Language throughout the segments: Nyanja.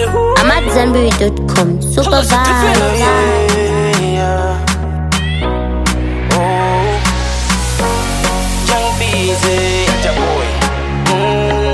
I'm at Zenberry.com. Super vibe. Yeah. Oh. Young Beezy, your boy. Mm.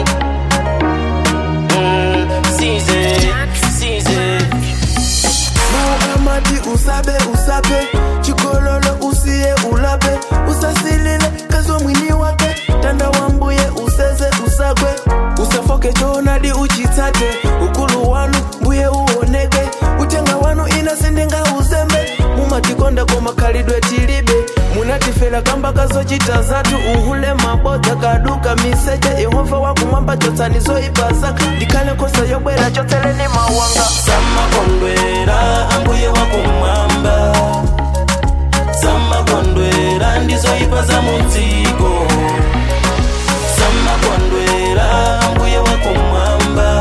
Mm. Caesar, Caesar. muhamadi usabe usabe chikololo usiye ulabe usasilile kazwa mwini wake tanda wambuye useze usagwe usafoke choonadi uchitsate ukulu wanu mbuye uoneke utenga wanu inasindenga uzembe mumatikonda komakhalidwe tilibe munatifera kamba kazochita zatu uhule mabodza kaduka miseche yehova wakumwamba chotsanizo ipazaka ndikhale khosa yobwera chotseleni mawanga samakondwera ambuye wakumwamba samakondwera ndizoipa za mudziko samakondwera ambuye wakumwamba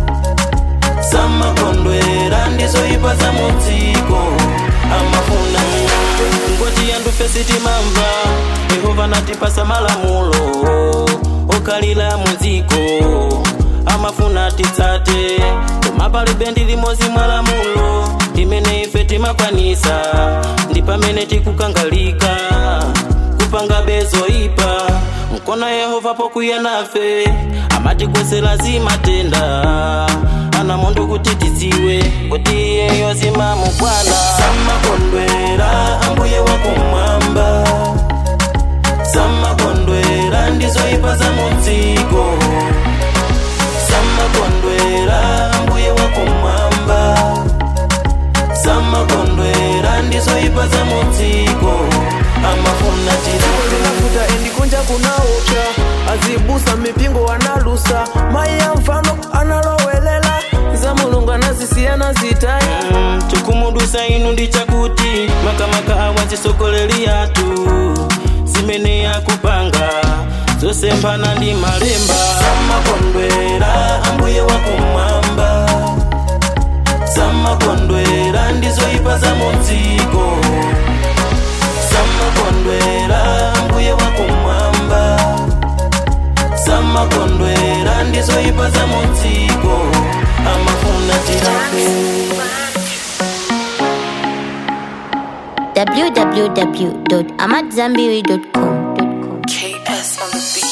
samakondwera ndizoipa za mudziko amafuna ngoti yandufe sitimamva yehova natipasa malamulo okalila mudziko amafuna titsate koma palibe ndi limodzi mwa lamulo limene ife timakwanisa ndi pamene tikukangalika kupanga bezoipa mkono yehova pokwiya nafe amatikwesera zimatenda ana mondo kuti tidziwe kuti iyeyo zimamukwana samakondwera ambuye wakumwamba samakondwera ndizoipa za mudziko samakondwera mbuye wakumwamba samakondwera ndizoipa za mudziko amafuna tirape linafuta endikunja kunaopya azibusa mipingo wanalusa mai ya mfano analowelela za mulungu anazisiyana zitai Mm, chokumudusa inu ndi chakuti makamaka awazisogoleri yatu zimene yakupanga zosemphana ndi malemba samakondwera ambuye wakumwamba samakondwera ndizoipa za mudziko samakondwera ambuye wakumwamba samakondwera ndizoipa za mudziko amafuna tirape www.amatzambiri.com. KS on the beat.